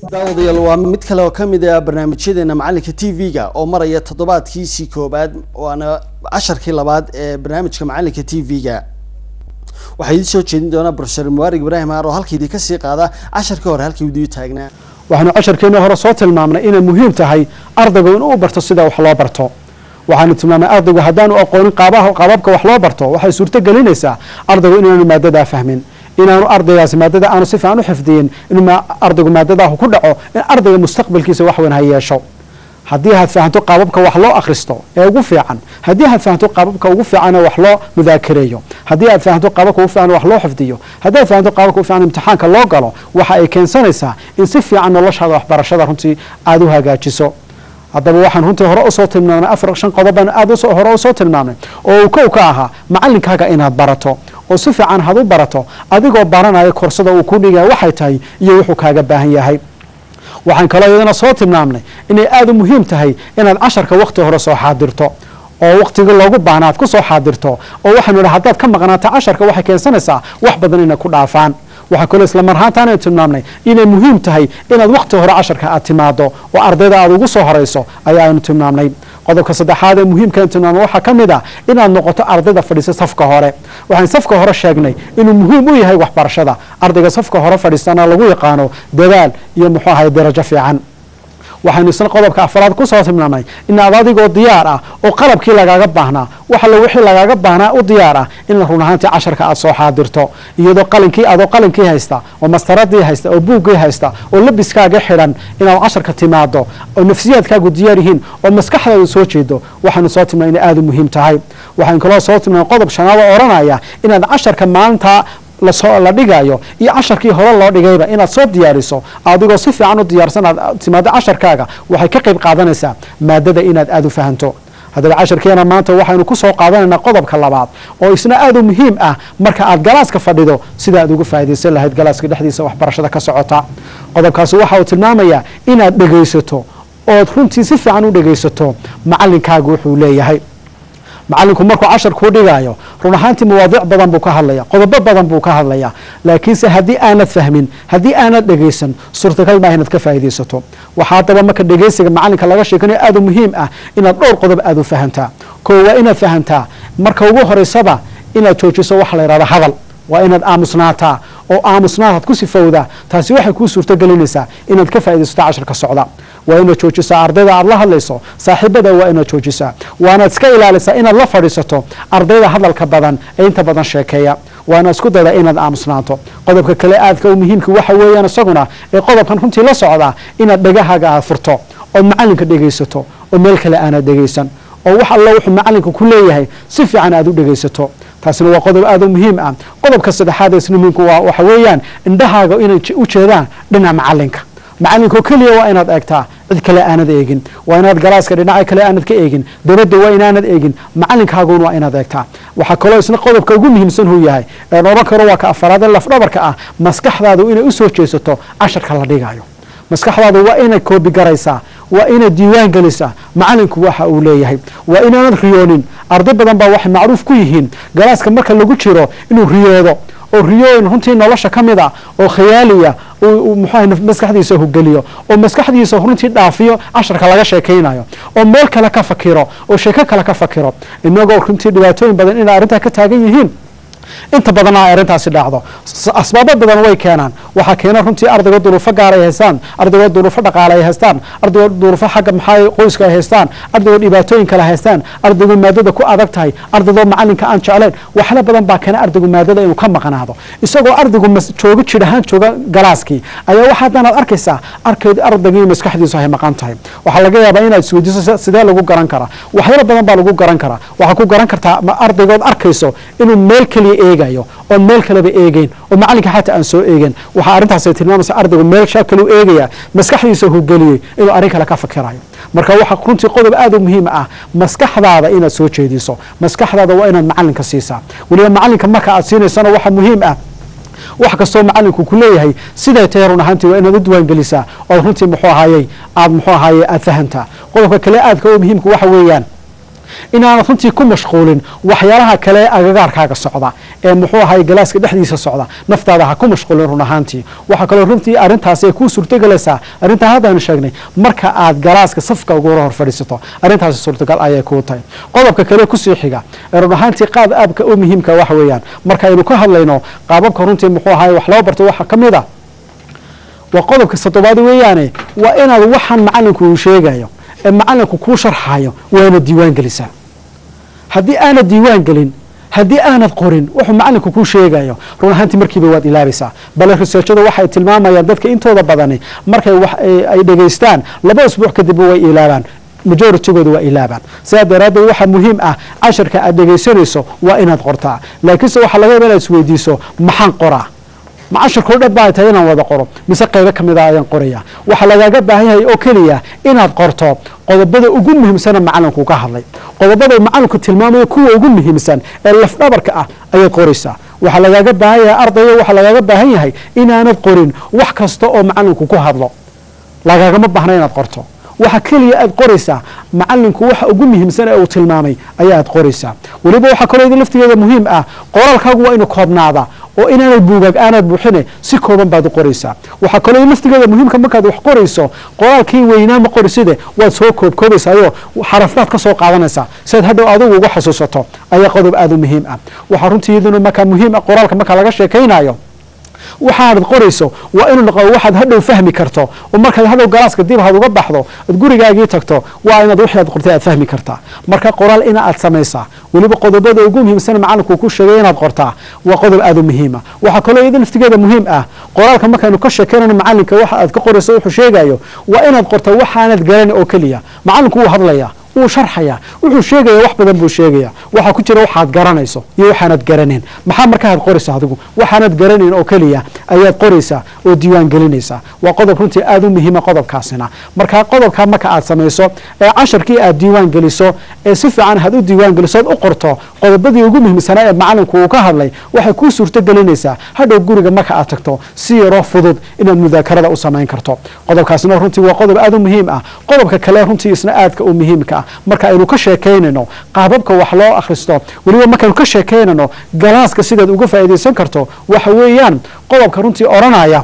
daawadayaal waa mid kale oo kamid ah barnaamijyadeena macalinka t v-ga oo maraya toddobaadkiisii koobaad waana casharkii labaad ee barnaamijka macalinka t v-ga waxaa idin soo jeedin doonaa profesor mubarig ibraahim aar oo halka idin kasii qaada casharkii hore halkii idiu taagnaa waxaanu casharkeeni hore soo tilmaamnay inay muhiim tahay ardaygu inuu barto sida wax loo barto waxaanu tilmaamnay ardaygu haddaanu aqoonin qaaba qaababka wax loo barto waxay suurto gelinaysaa ardaygu inaanu maadadaa fahmin inaanu ardaygaasi maadada aanu si fiican u xifdiyin inuu ardaygu maadadaah ku dhaco in ardayga mustaqbalkiisa wax weyn ha yeesho haddii aad fahanto qaababka wax loo akhristo ee ugu fiican haddii aad fahanto qaababka ugu fiican ee wax loo mudaakareeyo haddii aad fahanto qaababka ugu fiican wax loo xifdiyo haddii aad fahanto qaababka ugu fiican imtixaanka loo galo waxa ay keensanaysaa in si fiican noloshaada waxbarashada runtii aada u hagaajiso haddaba waxaan runtii hore usoo tilmaamnay afar shan qodobaan aada hore usoo tilmaamnay oo uu kow ka ahaa macalinkaaga inaad barato oo si fiican had u barato adigoo baranaya korsada uu ku dhigaya waxay tahay iyo wuxuu kaaga baahan yahay waxaan kaloo iyadana soo tilmaamnay inay aada u muhiim tahay inaad casharka wakti hore soo xaadirto oo waktigii loogu baahna aad ku soo xaadirto oo waxaanu idhi haddaad ka maqnaata casharka waxay keensanaysaa wax badan inay ku dhaafaan waxaa kaloo isla marhaantaanu tilmaamnay inay muhiim tahay inaad wakti hore casharka aad timaado oo ardayda aad ugu soo horeyso ayaanu tilmaamnay qodobka saddexaad ee muhiimkaan tilmaamay waxaa ka mid ah inaad noqoto ardayda fadhiisa safka hore waxaan safka hore sheegnay inuu muhiim u yahay waxbarashada ardayga safka hore fadhiistana lagu yaqaano dadaal iyo muxuu ahay darajo fiican waxaynu isna qodobka afraad kusoo tilmaamnay inaad adigoo diyaar ah oo qalabkii lagaaga baahnaa wax allo wixii lagaaga baahnaa u diyaar ah in run ahaantii casharka aad soo xaadirto iyadoo qalinkii adoo qalinkii haysta oo mastaradii haysta oo buuggii haysta oo labiskaaga xidhan inaad casharka timaado oo nafsiyaadkaagu diyaar yihiin oo maskaxdaadu soo jeedo waxaanu soo tilmaamay inay aada u muhiim tahay waxaan kaloo soo tilmaamay qodob shanaad oo odhanaya inaad casharka maalinta lasoo la dhigayo iyo casharkii hore loo dhigayba inaad soo diyaariso adigoo si fiican u diyaarsan aad timaado casharkaaga waxay ka qayb qaadanaysaa maadada inaad aada u fahanto haddaba casharkeena maanta waxaynu kusoo qaadanaynaa qodobka labaad oo isna aada u muhiim ah marka aad galaaska fadhido sida aad uga faaidaysan lahayd galaaska dhexdiisa waxbarashada ka socota qodobkaasi waxa uu tilmaamayaa inaad dhegaysato ood runtii si fiican u dhegaysato macalinkaaga wuxuu leeyahay macalinku markuu cashar kuu dhigaayo run ahaantii mawaadiic badan buu ka hadlaya qodobo badan buu ka hadlaya laakiinse haddii aanad fahmin haddii aanad dhegaysan suurtagal maaha inaad ka faa'iidaysato waxaa haddaba marka dhegaysiga macalinka laga sheekanayo aada u muhiim ah inaad dhowr qodob aada u fahantaa koo waa inaad fahantaa marka ugu horeysaba inaad joojiso waxa la yidhahda hadal waa inaad aamusnaataa oo aamusnaadaad ku sifowdaa taasi waxay kuu suurto gelinaysaa inaad ka faaidaysato casharka socda waa inaad joojisaa ardayda aad la hadlayso saaxiibada waa inaad joojisaa waanaad iska ilaalisaa inaad la fadhiisato ardayda hadalka badan ee inta badan sheekeeya waana isku dayda inaad aamusnaato qodobka kale aadka u muhiimka waxa weeyaan isaguna ee qodobkan runtii la socdaa inaad dhegahaaga aad furto ood macalinka dhegaysato oo meel kale aanad dhegaysan oo wax allo wuxuu macalinka ku leeyahay si fiican aad u dhegaysato taasina waa qodob aada u muhiim ah qodobka saddexaad ee isna muhiimka waa waxa weeyaan indhahaaga inay u jeedaan dhinaca macalinka macalinko keliya waa inaad eegtaa cid kale aanad eegin waa inaad galaaska dhinaca kale aanad ka eegin dabadda waa inaanad eegin macalinkaaguna waa inaad eegtaa waxaa kaloo isna qodobka ugu muhiimsan huu yahay een odhan karo waa ka afaraad ee lafdhabarka ah maskaxdaadu inay usoo jeesato casharka la dhigayo maskaxdaadu waa inay koobi garaysaa waa inaad diiwaan gelisaa macalinku waxa uu leeyahay waa inaanad riyoonin arday badan baa waxay macruuf ku yihiin galaaska marka lagu jiro inuu riyoodo oo riyooyin runtii nolosha ka mid a oo khayaaliya muxuaha maskaxdiisa hogeliyo oo maskaxdiisa runtii dhaafiyo casharka laga sheekaynayo oo meel kale ka fakiro oo sheeko kale ka fakiro inagoo runtii dhibaatooyin badan inay arrintaa ka taagan yihiin inta badanna ay arrintaasi dhacdo asbaabo badan way keenaan waxaa keena runtii ardaygo duruufo gaar ay haystaan ardaygo duruufo dhaqaale ay haystaan ardaygo duruufo xagga maxaa qoyska ay haystaan ardaygo dhibaatooyin kale haystaan ardaygo maadada ku adag tahay ardaydoo macalinka aan jeclayn waxla badan baa keena ardaygu maadada inuu ka maqnaado isagoo ardaygu joogo jir ahaan jooga galaaskii ayaa waxa haddanaad arkaysaa arkayd ardaygii maskaxdiisu ay maqan tahay waxaa laga yaabaa inaad isweydiiso sidee lagu garan karaa waxyaalo badan baa lagu garan karaa waxaa ku garan kartaa ardaygood arkayso inuu meel keliya eegayo oon meel kaleba eegeyn oo macalinka xataa aan soo eegen waxaa arrintaasay tilmaamaysa ardaygu meel shaa kaleu eegaya maskaxdiisa hogeliyey inuu arrin kale ka fakirayo marka waxaa runtii qodob aada u muhiim ah maskaxdaada inaad soo jeediso maskaxdaada waa inaad macalinka siisaa weliba macalinka marka aad siinaysana waxaa muhiim ah wax kastoo macalinku ku leeyahay siday tahay run ahaantii waa inaad u diiwaangelisaa ood runtii muxuu ahaayey aad muxuu ahaaye aad fahantaa qodobka kale aadka u muhiimka waxa weeyaan inaanad runtii ku mashquulin waxyaalaha kale ee agagaarkaaga socda ee muxuu ahay galaaska dhexdiisa socda naftaada ha ku mashquulin run ahaantii waxaa kaloo runtii arrintaasi ay kuu suurtogelaysaa arrintaa haddaanu sheegnay marka aad galaaska safka ugula hor fadhiisato arrintaasi suurtagal ayay kuu tahay qodobka kale kusii xiga ee run ahaantii qaab aabka u muhiimka waxa weeyaan markaaynu ka hadlayno qaababka runtii muxuu ahay wax loo barto waxaa ka mid a waa qodobka toddobaad weeyaane waa inaad waxaan macalinku uu sheegayo ee macalinku kuu sharxayo waana diiwaan gelisaa haddii aanad diiwaan gelin haddii aanad qorin wuxuu macalinku kuu sheegayo run ahaantii markiiba waad ilaabaysaa bale researchadu waxay tilmaamayaan dadka intooda badani markay wax ay dhegaystaan laba usbuuc kadibba way ilaabaan majoritygooda waa ilaabaan sidaa daraaddeed waxaa muhiim ah casharka aad dhegaysanayso waa inaad qortaa laakiinse waxaa laga yaba inaad isweydiiso maxaan qoraa ma casharkao dhan baa tahay inaan wada qoro mise qaybo ka mida ayaan qoraya waxaa lagaaga baahan yahay oo keliya inaad qorto qodobada ugu muhiimsana macalinku ka hadlay qodobada macalinku tilmaamaya kuwa ugu muhiimsan ee lafdhabarka ah ayaad qoraysaa waxaa lagaaga baahan yahay ardayga waxaa lagaaga baahan yahay inaanad qorin wax kasta oo macalinku ku hadlo lagaagama baahna inaad qorto waxa keliya aad qoraysaa macalinku waxa ugu muhiimsan ee uu tilmaamay ayaad qoraysaa weliba waxaa kaloo idin laftigeeda muhiim ah qoraalkaagu waa inu koobnaada oo inaanad buugaag aanad buuxine si kooban baad u qoraysaa waxaa kaloo laftigeeda muhiimka markaad wax qorayso qoraalkii weynaa ma qoriside waad soo koobkoobaysaayo xarafaad ka soo qaadanaysaa siaad hadhow adigu uga xasuusato ayaa qodob aada u muhiim ah waxaa runtii iyaduna markaa muhiim ah qoraalka marka laga sheekaynayo waxaanad qorayso waa inuu noqo waxaad hadhow fahmi karto oo markaad hadhow galaaska dib had uga baxdo oad gurigaagii tagto waa inaad wixii aad qortay aad fahmi kartaa marka qoraal ina aad samaysaa weliba qodobada ugu muhiimsan macalinku ku sheegay inaad qortaa waa qodob aada u muhiima waxaa kaloo iyada laftigeeda muhiim ah qoraalka markaynu ka sheekeynayno macalinka waxa aad ka qorayso wuxuu sheegayo waa inaad qorta waxaanad garan oo keliya macalinku wuu hadlaya wuu sharxaya wuxuu sheegaya wax badan buu sheegaya waxaa ku jira waxaad garanayso iyo waxaanad garaneen maxaa markaaad qoraysa adigu waxaanad garanayn oo keliya ayaad qoraysaa oo diiwaan gelinaysaa waa qodob runtii aada u muhiima qodobkaasina marka qodobkaa marka aad samayso ee casharkii aad diiwaan geliso ee si fiican had u diiwaan geliso ood u qorto qodobadii ugu muhiimsanaa ee macalinku uu ka hadlay waxay kuu suurto gelinaysaa hadhow guriga marka aad tagto si yaroo fudud inaad mudaakarada u samayn karto qodobkaasina runtii waa qodob aada u muhiim ah qodobka kale runtii isna aadka u muhiimka ah marka aynu ka sheekaynayno qaababka wax loo akhristo weliba markaynu ka sheekaynayno galaaska sidaad uga faa'iidaysan karto waxa weeyaan qodobka runtii odhanaya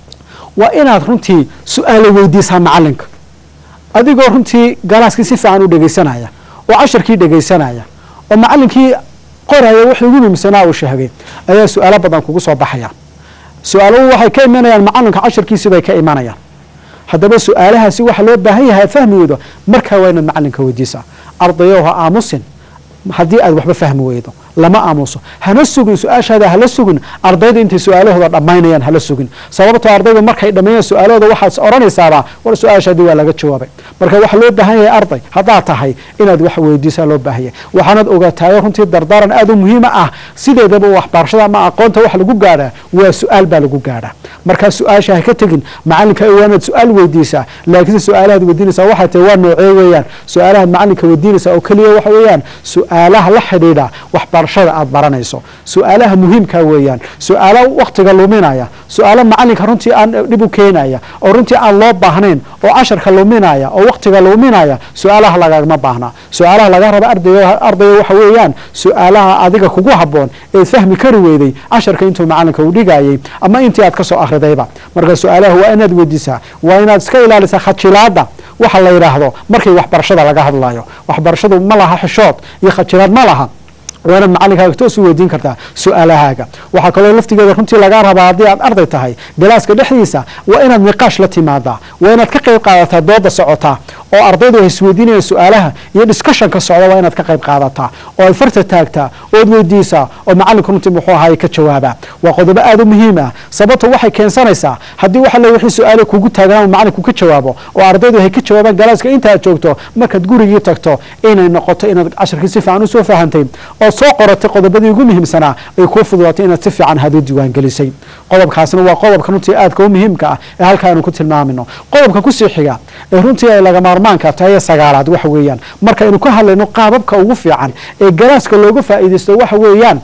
waa inaad runtii su-aalo weydiisaa macalinka adigoo runtii galaaskii si fiican u dhegaysanaya oo casharkii dhegaysanaya oo macalinkii qoraya wixii ugu muhiimsanaa uu sheegay ayaa su-aalo badan kugu soo baxaya su-aaluhu waxay ka imanayaan macalinka casharkiisii bay ka imanayaan haddaba su-aalahaasi waxa loo baahan yahay fahmi weydo markaa waa inaad macalinka weydiisaa ardayow ha aamusin haddii aad waxba fahmi weydo lama aamuso hana sugin su-aashaada hala sugin ardayda intay su-aalahooda dhammaynayaan hala sugin sababtoo ardayda markay dhammeeyaan su-aalahooda waxaad odhanaysaaba war su-aashaadii waa laga jawaabay marka waxaa loo baahan yahay arday haddaad tahay inaad wax weydiisaa loo baahan yahay waxaanad ogaataayo runtii dardaaran aada u muhiima ah sideedaba waxbarashada ama aqoonta wax lagu gaadhaa waa su-aal baa lagu gaadhaa markaa su-aasha ha ka tegin macalinka waanaad su-aal weydiisaa laakiinse su-aalahaad weydiinaysaa waxay tahay waa noocee weeyaan su-aalahaad macalinka weydiinaysaa oo keliya waxa weeyaan su-aalaha la xidhiidha waxbarashada aad baranayso su-aalaha muhiimka weeyaan su-aalo waktiga luminaya su-aalo macalinka runtii aan dhib u keenaya oo runtii aan loo baahnayn oo casharka luminaya oo waktiga luminaya su-aalaha lagagama baahnaa su-aalaha laga raba arday ardayga waxa weeyaan su-aalaha adiga kugu haboon eed fahmi kari weyday casharka intuu macalinka uu dhigayay ama intii aad kasoo akridayba marka su-aalaha waa inaad weydiisaa waa inaad iska ilaalisaa khajilaada waxa la yidhaahdo markii waxbarashada laga hadlayo waxbarashadu ma laha xishood iyo khajilaad ma laha waa inaad macalinkaaga toos u weydiin kartaa su-aalahaaga waxaa kaloo laftigeeda runtii lagaa rabaa haddii aad arday tahay galaaska dhexdiisa waa inaad niqaash la timaadaa waa inaad ka qayb qaadataa dooda socotaa oo ardaydu ay isweydiinayaan su-aalaha iyo discussionka socda waa inaad ka qayb qaadataa oo aad farta taagtaa ood weydiisaa oo macalinku runtii muxuu ahaay ka jawaabaa waa qodobo aada u muhiim ah sababto waxay keensanaysaa haddii waxa le wixii su-aale kugu taagan macalinku ka jawaabo oo ardaydu ay ka jawaabaan galaaska inta aad joogto markaad gurigii tagto inay noqoto inaad casharkii si fiican usoo fahantay oo soo qoratay qodobadii ugu muhiimsanaa ay kuu fududaatay inaad si fiican had u diiwaangelisay qodobkaasna waa qodobka runtii aadka u muhiimka ah ee halkaanu ku tilmaamino qodobka kusii xiga ee runtii ay laga maarmaanka tahay sagaalaad waxa weeyaan markaynu ka hadlayno qaababka ugu fiican ee galaaska looga faa'iidaysto waxa weeyaan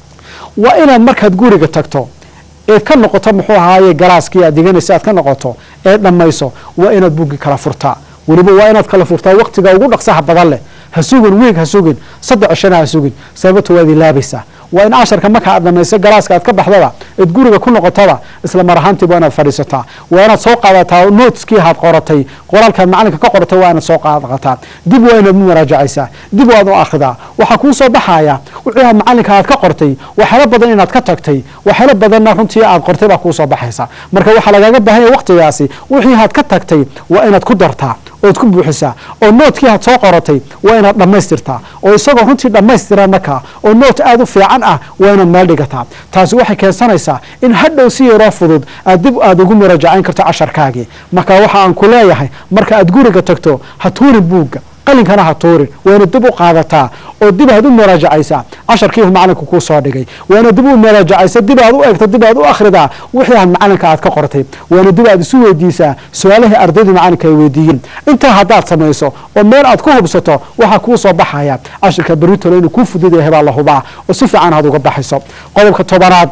waa inaad markaad guriga tagto eed ka noqoto muxuu ahaaye galaaskii aad diganaysa aad ka noqoto eed dhammayso waa inaad buggii kala furtaa weliba waa inaad kala furtaa waktiga ugu dhaqsaha badan leh ha sugin wiig ha sugin saddex cishana ha sugin sababto waad ilaabaysaa waa in casharka marka aad dhamayso galaaska aad ka baxdaba eed guriga ku noqotaba isla mar ahaantiiba inaad fadhiisataa waa inaad soo qaadataa nootskii aad qoratay qoraalkaad macalinka ka qoratay waa inaad soo qaadataa dib waa inaad muraajacaysaa dib waad u akhridaa waxaa kuu soo baxaya wixii aad macalinka aad ka qortay waxyaalo badan inaad ka tagtay waxyaalo badanna runtii aad qortay baa kuu soo baxaysa marka waxaa lagaaga baahanya waqtigaasi wixii aad ka tagtay waa inaad ku dartaa ood ku buuxisaa oo noodkii aad soo qoratay waa inaad dhammaystirtaa oo isagoo runtii dhammaystiran markaa oo noot aada u fiican ah waa inaad meel dhigataa taasi waxay keensanaysaa in hadhow si yaroo fudud aad dib aada ugu muraajacayn karto casharkaagii marka waxa aan ku leeyahay marka aad guriga tagto ha tuurin buugga qalinkana ha tuurin waa inaad dib u qaadataa oo dib aad u muraajacaysaa casharkiihu macalinku kuu soo dhigay waa inaad dib u muraajacaysa dib aad u eegto dib aad u akhridaa wixii aad macalinka aad ka qortay waa inaad dib aad isu weydiisaa su-aalihii ardaydii macalinka ay weydiiyeen intaa haddaad samayso oo meel aad ku hubsato waxaa kuu soo baxaya cashirka beritolo inuu kuu fudud yahay baa la hubaa oo si fiican aad uga baxayso qodobka tobanaad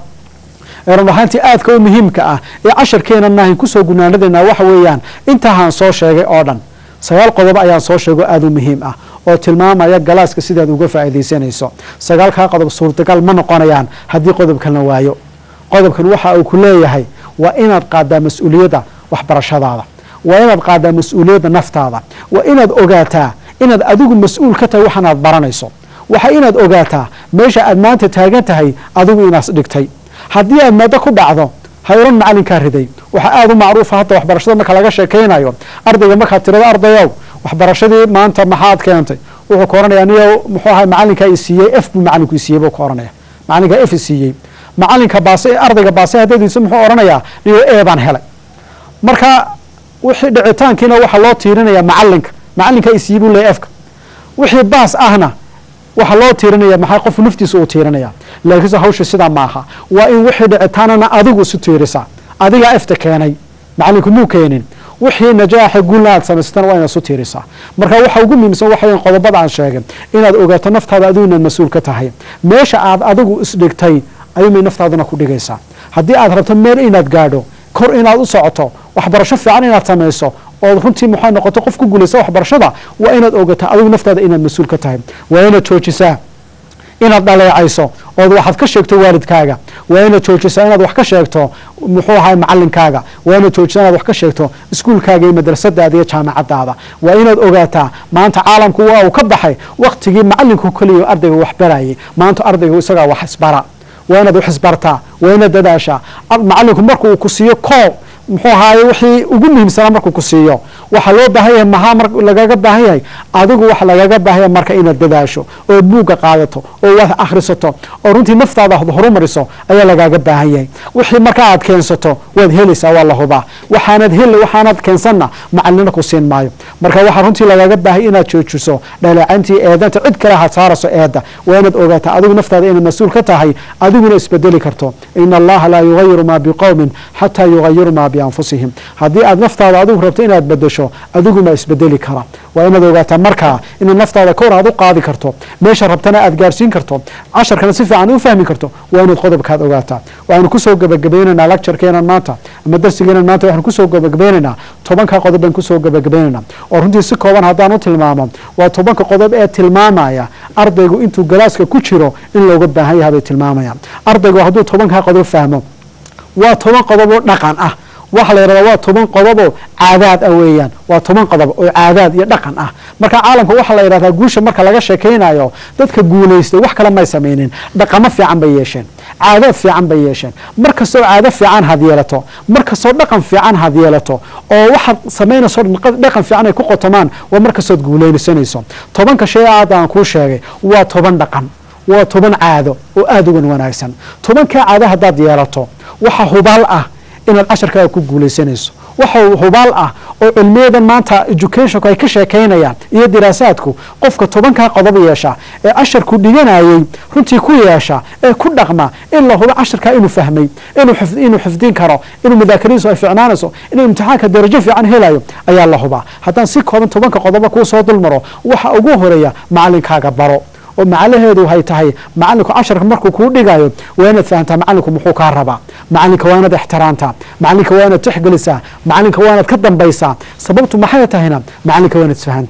ee run ahaantii aadka u muhiimka ah ee casharkeena naahin kusoo gunaanadaynaa waxa weeyaan intahaan soo sheegay oo dhan sagaal qodob ayaan soo sheego aada u muhiim ah oo tilmaamaya galaaska sidaad uga faa'iidaysanayso sagaalkaa qodob suurtagal ma noqonayaan haddii qodobkan la waayo qodobkan waxa uu ku leeyahay waa inaad qaadaa mas-uuliyadda waxbarashadaada waa inaad qaadaa mas-uuliyadda naftaada waa inaad ogaataa inaad adigu mas-uul ka tahay waxanaad baranayso waxa inaad ogaataa meesha aad maanta taagan tahay adigu inaas dhigtay haddii aad maado ku dhacdo ha oran macalinkaa riday waxaa aada u macruufa hadda waxbarashada marka laga sheekaynayo ardayga markaad tirado ardayow waxbarashadii maanta maxaad keentay wuxuu ka oranaya niyo muxuu ahay macalinkaa i siiyey f buu macalinku isiiyey buu ka oranaya macalinkaa f i siiyey macalinka baase ardayga baase haddadiisa muxuu oranayaa niyo e baan helay marka wixii dhicitaankiina waxaa loo tiirinaya macalinka macalinkaa i siiyey buu leeyahy efka wixii baas ahna waxaa loo tiirinaya maxay qof naftiisa uu tiirinaya laakiinse hawsha sidaa maaha waa in wixii dhicitaanana adigu isu tiirisa adigaa efta keenay macalinku muu keenin wixii najaaxa guulna aad samaysatana waa inaad isu tiirisaa marka waxa ugu muhiimsan waxa weyan qodobada aan sheegay inaad ogaato naftaada adigu inaad mas-uul ka tahay meesha aad adigu isdhigtay ayuumay naftaaduna ku dhigaysaa haddii aad rabto meel inaad gaadho kor inaad u socoto waxbarasho fiican inaad samayso ood runtii maxay noqoto qof ku guulaysa waxbarashada waa inaad ogata adigu naftaada inaad mas-uul ka tahay waa inaad joojisaa inaad dhaleecayso ood waxaad ka sheegto waalidkaaga waa inaad joojisaa inaad wax ka sheegto muxuu ahay macalinkaaga waa inaad joojisaa inaad wax ka sheegto iskuulkaaga iyo madrasadaada iyo jaamacadaada waa inaad ogaataa maanta caalamku waa uu ka baxay waktigii macalinku keliya ardayga wax barayay maanta ardayga isagaa wax isbara waa inaad wax isbartaa waa inaad dadaashaa macalinku markuu ku siiyo koob muxuu ahaaye wixii ugu muhiimsanaa markuu ku siiyo waxaa loo baahan yahay maxaa mar lagaga baahan yahay adigu waxa lagaga baahan yahay marka inaad dadaasho ood buugga qaadato oo wax akhrisato oo runtii naftaada ad horumariso ayaa lagaaga baahan yahay wixii marka aad keensato waad helaysaa waa la hubaa waxaanad hel waxaanad keensanna macalina ku siin maayo marka waxaa runtii lagaaga baahay inaad joojiso dhaleecayntii eedanta cid kale ha saaraso eedda waa inaad ogaataa adigu naftaada inaad mas-uul ka tahay adiguna isbedeli karto ina allaha laa yugayiru maa biqowmin xataa yugayiru maa bianfusihim haddii aad naftaada adigu rabto inaad bedesho adiguma isbedeli kara waa inaad ogaataa markaa inaad naftaada kor aad u qaadi karto meesha rabtana aad gaarsiin karto casharkana si fiican u fahmi karto waa inaad qodobkaad ogaataa waxaanu kusoo gabagabaynaynaa lecturekeenan maanta ama darsigeenan maanta waxaanu kusoo gabagabaynaynaa tobanka qodob baan kusoo gabagabaynaynaa oo runtii si kooban haddaan u tilmaamo waa tobanka qodob ee tilmaamaya ardaygu intuu galaaska ku jiro in looga baahan yahay bay tilmaamayaan ardaygu hadduu tobankaa qodob fahmo waa toban qodob oo dhaqan ah waxaa la yidhahdaa waa toban qodoboo caadaad ah weeyaan waa toban qodob oo caadaad iyo dhaqan ah marka caalamka waxaa la yidhahdaa guusha marka laga sheekaynayo dadka guulaystay wax kale may samaynin dhaqamo fiican bay yeesheen caadaad fiican bay yeesheen mar kastoo caado fiican had yeelato mar kastoo dhaqan fiican had yeelato oo waxaad samaynayso dhaqan fiican ay ku qotomaan waa mar kastood guulaysanayso tobanka shay aad aan kuu sheegay waa toban dhaqan waa toban caado oo aada ugan wanaagsan tobankaa caado haddaad yeelato waxa hubaal ah inaad casharkaaga ku guulaysanayso waxa hubaal ah oo cilmiyadan maanta educationku ay ka sheekaynayaan iyo diraasaadku qofka tobankaa qodob yeesha ee casharku dhiganayay runtii ku yeesha ee ku dhaqma in la hubo casharkaa inuu fahmay inuu xifdin karo inuu mudaakaradiisu ay ficnaanayso inuu imtixaanka darajo fiican helayo ayaa la hubaa haddaan si kooban tobanka qodoba kuu soo dulmaro waxa ugu horeeya macalinkaaga baro oo macalaheedu hay tahay macalinku casharka markuu kuu dhigayo waa inaad fahamtaa macalinku muxuu kaa rabaa macalinka waa inaad ixtiraamtaa macalinka waa inaad tixgelisaa macalinka waa inaad ka dambaysaa sababtu maxay tahayna macalinka waa inaad isfahantaan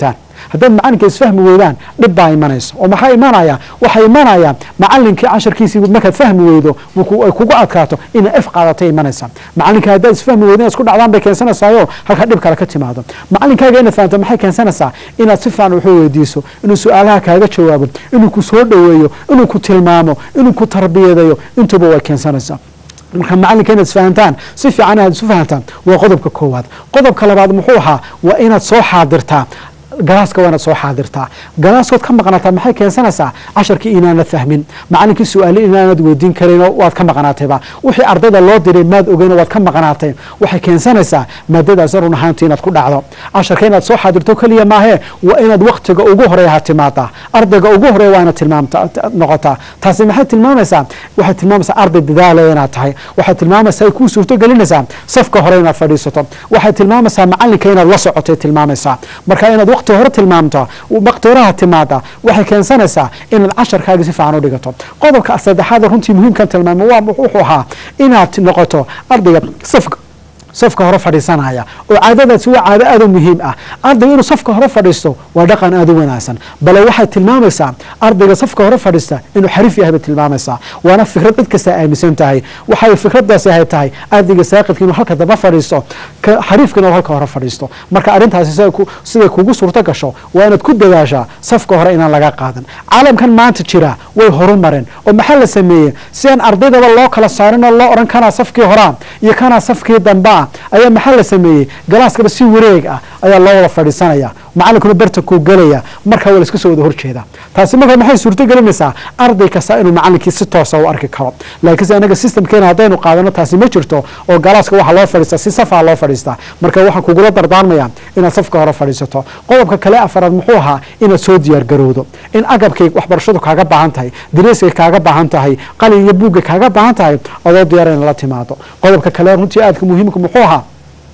haddaad macalinka isfahmi weydaan dhib baa imanaysa oo maxaa imanaya waxaa imanaya macalinkii casharkiisii markaad fahmi weydo ay kugu adkaato ina f qaadatay imanaysa macalinka haddaad isfahmi weydo inaad isku dhacdaan bay keensanaysaayoo halkaa dhib kale ka timaado macalinkaaga inaad fahamto maxay keensanaysaa inaad si fiican wuxuu weydiiso inuu su-aalaha kaaga jawaabo inuu ku soo dhoweeyo inuu ku tilmaamo inuu ku tarbiyadeeyo intuba way keensanaysaa marka macalinka inaad isfahantaan si fiican inaad isu fahantaan waa qodobka koowaad qodobka labaad muxuu ahaa waa inaad soo xaadirtaa galaaska waa inaad soo xaadirtaa galaaskood ka maqnaataa maxay keensanaysaa casharkii inaanad fahmin macalinkii su-aale inaanad weydiin karin waad ka maqnaatayba wixii ardayda loo diray maad ogeyn waad ka maqnaatay waxay keensanaysaa maadadaas run ahaantii inaad ku dhacdo casharka inaad soo xaadirto keliya maahee waa inaad waktiga ugu horeeya ha timaadaa ardayga ugu horeeya waa inaad tilmaamta noqotaa taasi maxay tilmaamaysaa waxay tilmaamaysaa arday dadaalaya inaad tahay waxay tilmaamaysaa ay kuu suurto gelinaysaa safka hore inaad fadhiisato waxay tilmaamaysaa macalinka inaad la socotay tilmaamaysaa marka inaad waqti hore tilmaamto waqti horeha timaada waxay keensanaysaa inaad casharkaaga si fiican u dhigato qodobka saddexaad runtii muhiimkan tilmaamo waa wuxuu ahaa inaad noqoto ardayga safka safka hore fadhiisanaya oo caadadaasi waa caado aad u muhiim ah ardayga inuu safka hore fadhiisto waa dhaqan aad u wanaagsan bale waxay tilmaamaysaa ardayga safka hore fadhiista inuu xariif yahay bay tilmaamaysaa waana fikrad cid kasta aaminsan tahay waxay fikradaasi ahay tahay ardayga saaqidka inuu halka daba fadhiisto xariifka inuu halka hore fadhiisto marka arrintaasi siday kugu suurto gasho waa inaad ku dadaashaa safka hore inaan laga qaadan caalamkan maanta jira way horu mareen oo maxaa la sameeyey si aan ardaydaba loo kala saarin oo loo odhan kanaa safkii horaa iyo kanaa safkii dambaa ayaa maxaa la sameeyey galaaskaba si wareeg ah ayaa loo wada fadhiisanaya macalinkuna bartankuu gelaya markaa waa la iska soo wada horjeeda taasi marka maxay suurto gelinaysaa arday kasta inuu macalinkii si toosa u arki karo laakiinse anaga systemkeena haddaynu qaadano taasi ma jirto oo galaaska waxaa loo fadhiistaa si safaa loo fadhiistaa marka waxaan kugula dardaarmaya inaad safka hore fadhiisato qodobka kale afaraad muxuu ahaa inaad soo diyaar garowdo in agabkay waxbarashadu kaaga baahan tahay dariiskay kaaga baahan tahay qalin iyo buugga kaaga baahan tahay adoo diyaara in la timaado qodobka kale runtii aadka muhiimka muxuu ahaa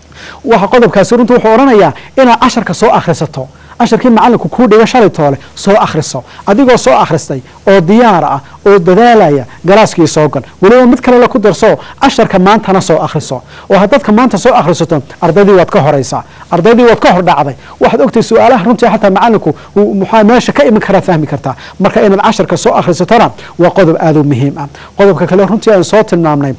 waxa qodobkaasi runtii wuxuu odhanayaa inaad casharka soo akhrisato casharkii macalinku kuu dhiga shalay toole soo akhriso adigoo soo akhristay oo diyaar ah oo dadaalaya galaaskii soo gal weliba mid kalele ku darso casharka maantana soo akhriso oo haddaadka maanta soo akhrisato ardaydii waad ka horaysaa ardaydii waad ka hor dhacday waxaad ogtay su-aalaha runtii xataa macalinku muxaa meesha ka iman karaa fahmi kartaa marka inaad casharka soo akhrisatona waa qodob aad u muhiim ah qodobka kale runtii aan soo tilmaamnay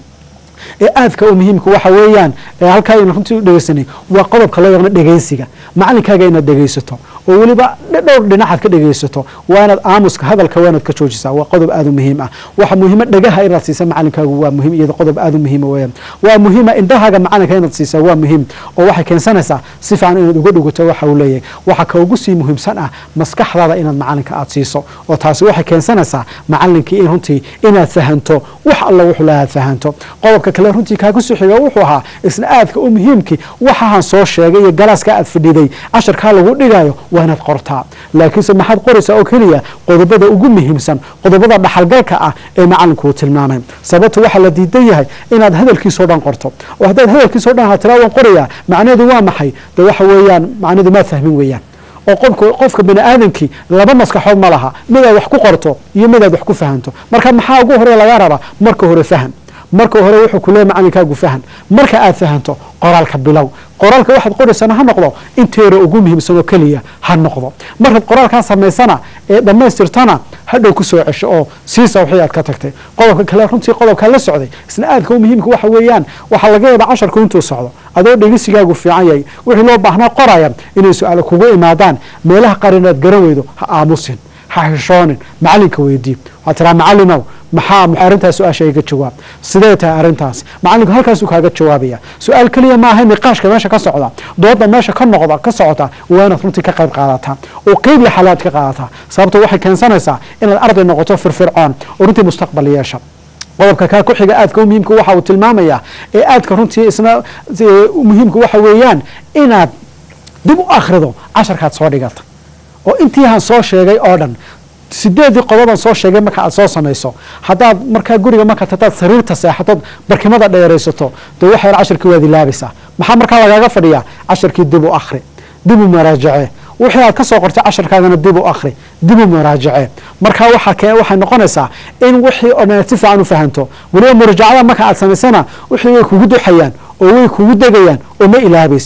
ee aadka u muhiimka waxa weeyaan halkaa aynu runtii u dhegeysanay waa qodobka loo yaqno dhegeysiga macalinkaaga inaad dhegeysato oo weliba dhowr dhinacaad ka dhegeysato waa inaad aamuska hadalka waa inaad ka joojisaa waa qodob aad u muhiim ah waxa muhiima dhagaha inaad siisa macalinkaagu waa muhiim iyada qodob aad u muhiima weeyaan waa muhiima indhahaaga macalinka inaad siisaa waa muhiim oo waxay keensanaysaa si fiican inaad uga dhugato waxa uu leeyahay waxa ka ugu sii muhiimsan ah maskaxdaada inaad macalinka aad siiso oo taasi waxay keensanaysaa macalinkii in runtii inaad fahanto wax alla wuxuu lahaad fahanto qodobka kale runtii kaaga soo xiga wuxuu ahaa isna aadka u muhiimkii waxahan soo sheegay iyo galaaska aad fadhiday casharkaa lagu dhigayo waa inaad qortaa laakiinse maxaad qoraysaa oo keliya qodobada ugu muhiimsan qodobada dhaxalgalka ah ee macalinkuu tilmaamay sababta waxaa la diidan yahay inaad hadalkiisao dhan qorto oo haddaad hadalkiisao dhan ha tiraa waan qorayaa macnaheedu waa maxay de waxa weeyaan macnaheedu maad fahmin weeyaan oo qofka qofka bani aadamkii laba maskaxood ma laha midaad wax ku qorto iyo midaad wax ku fahanto marka maxaa ugu hore laga rabaa marka hore faham marka hore wuxuu ku leeya macalinkaagu fahan marka aad fahanto qoraalka bilow qoraalka waxaad qoraysana ha noqdo inteera ugu muhiimsanoo keliya ha noqdo markaad qoraalkaa samaysana ee dhammaystirtana hadhow ku soo cesho oo siisa wixii aad ka tagtay qodobka kale runtii qodobkaa la socday isna aadka u muhiimka waxa weeyaan waxaa laga yaabaa casharku intuu socdo adoo dhegesigaagu fiican yahay wixii loo baahnaa qoraya inay su-aalo kugu imaadaan meelaha qaar inaad garan weydo ha aamusin ha xishoonin macalinka weydii waxaad tiraa macalinow maxaa arrintaas su-aasha iga jawaab sidee tahay arrintaas macalinku halkaasuu kaaga jawaabaya su-aal keliya maaha niqaashka meesha ka socda dooda meesha ka noqda ka socota waa inaad runtii ka qayb qaadataa oo qeyb la xalaad ka qaadataa sababto waxay keensanaysaa inaad arday noqoto firfircoon oo runtii mustaqbal yeesha qodobka kaa ku xiga aadka u muhiimka waxa uu tilmaamayaa ee aadka runtii isna muhiimka waxa weeyaan inaad dib u akhrido casharkaad soo dhigata oo intiihan soo sheegay oo dhan sideedii qodoban soo sheegay marka aad soo samayso haddaad markaa guriga markaad hadaad sariirta seexatood barkimada dheeraysato de waxay casharkii waad ilaabaysaa maxaa markaa lagaaga fadhiyaa casharkii dib u akhri dib u maraajace wixii aad ka soo qortay casharkaagana dib u akhri dib u maraajace markaa waxay noqonaysaa in wixii oo dhan si fiican u fahanto weliba muraajacada marka aad samaysana wixii way kugu duxayaan oo way kugu degayaan oo ma ilaabaysid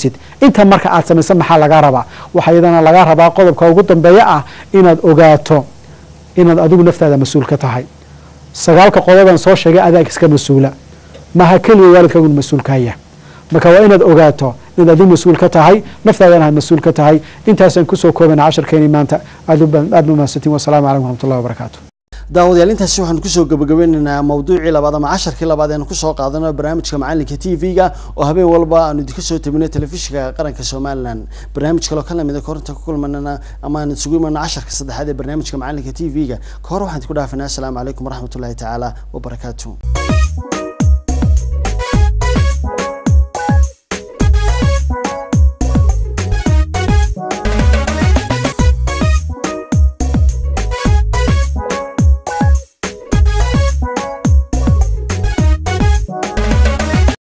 inta marka aad samaysa maxaa lagaa rabaa waxaa iyadana lagaa rabaa qodobka ugu dambeeya ah inaad ogaato inaad adigu naftaada mas-uul ka tahay sagaalka qodoban soo sheegay adaa iska mas-uula maha keliya waalidkaagun mas-uulkaya marka waa inaad ogaato inaad adigu mas-uul ka tahay naftaadana aad mas-uul ka tahay intaasaan kusoo koobana casharkeeni maanta aad aad ba mahadsantiin wasalaamu calaykum waraxmat ullahi wabarakaatu daawadayaal intaasi waxaan kusoo gabagabeynaynaa mawduucii labaad ama casharkii labaad eanu kusoo qaadano barnaamijka macalinka t v-ga oo habeen walba aanu idinka soo tabinay telefishinka qaranka somalilan barnaamij kaloo ka lamida korinta ku kulmanana ama aan isugu imano casharka saddexaad ee barnaamijka macalinka t v-ga ka hor waxaan idinku dhaafinaa asalaamu calaykum waraxmat ullahi tacaala wabarakaatu